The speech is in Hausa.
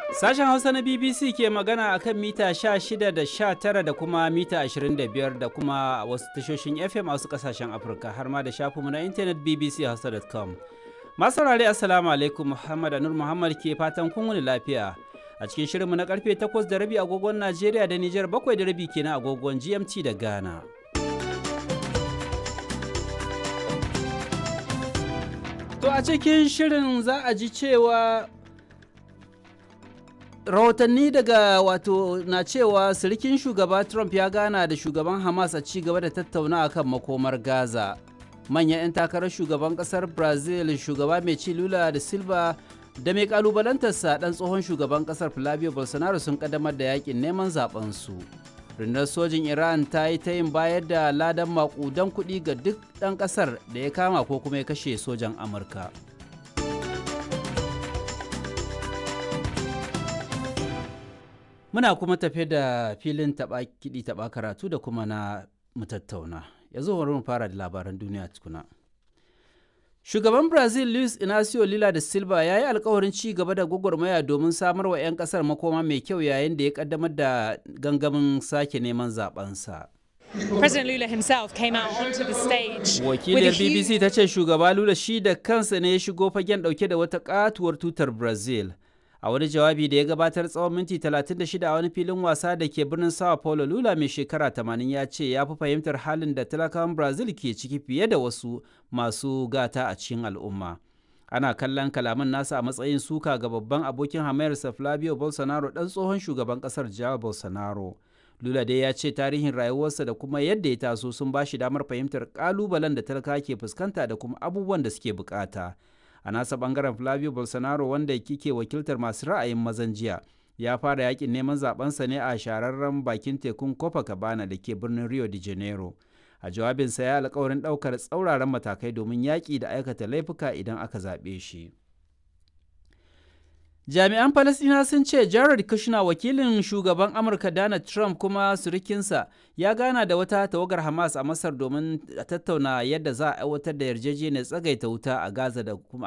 Sashen Hausa na BBC ke magana a kan mita 16 da 19 da kuma mita 25 da kuma wasu tashoshin FM a wasu kasashen Afirka har ma da shafinmu na intanet bbchausa.com. Masu saurare Assalamu alaikum Muhammad Anur Muhammad ke fatan kun wuni lafiya. A cikin shirinmu na karfe 8 da rabi agogon Najeriya da Nijar 7 da rabi kenan agogon GMT da Ghana. To a cikin shirin za a ji cewa rahotanni daga wato na cewa sirikin shugaba Trump ya gana da shugaban Hamas a ci gaba da tattauna kan makomar Gaza. Manyan 'yan takarar shugaban kasar Brazil shugaba mai ci Lula da Silva da mai kalubalantarsa dan tsohon shugaban kasar Flavio Bolsonaro sun kaddamar da yakin neman zaben su. rundunar sojin iran ta yi ta yin bayar da ladan makudan kuɗi ga duk ɗan ƙasar da ya kama ko kuma ya kashe sojan amurka muna kuma tafe da filin taɓa kiɗi taɓa karatu da kuma na mutattauna yanzu bari mu fara da labaran duniya tukuna Shugaban Brazil Luis Inacio Lula da Silva ya yi alkawarin ci gaba da gwagwarmaya domin samar wa 'yan kasar makoma mai kyau yayin da ya kaddamar da gangamin sake neman zabensa. President Lula himself came out onto the stage. Wakiliyar BBC ta ce shugaba Lula shi da kansa ne ya shigo fagen dauke da wata katuwar tutar Brazil. A wani jawabi da ya gabatar tsawon minti 36 a wani filin wasa da ke birnin Sao Paulo Lula mai shekara 80 ya ce ya fi fahimtar halin da talakawan Brazil ke ciki fiye da wasu masu gata a cikin al'umma. Ana kallon kalaman nasa a matsayin suka ga babban abokin hamayarsa Flavio Bolsonaro ɗan tsohon shugaban ƙasar Jair Bolsonaro. Lula dai ya ce tarihin rayuwarsa da kuma yadda ya taso sun ba shi damar fahimtar ƙalubalen da talaka ke fuskanta da kuma abubuwan da suke bukata. a nasa bangaren flavio bolsonaro wanda kike wakiltar masu ra'ayin mazan jiya ya fara yakin neman zabensa ne a shararren bakin tekun copacabana da ke birnin rio de janeiro a jawabinsa ya alkawarin daukar tsauraran matakai domin yaƙi da aikata laifuka idan aka zaɓe shi jami'an falasina sun ce jared kushner wakilin shugaban amurka donald trump kuma surikinsa ya gana da wata tawagar hamas a masar domin tattauna yadda za a aiwatar da yarjejeniyar tsagaita wuta a gaza da kuma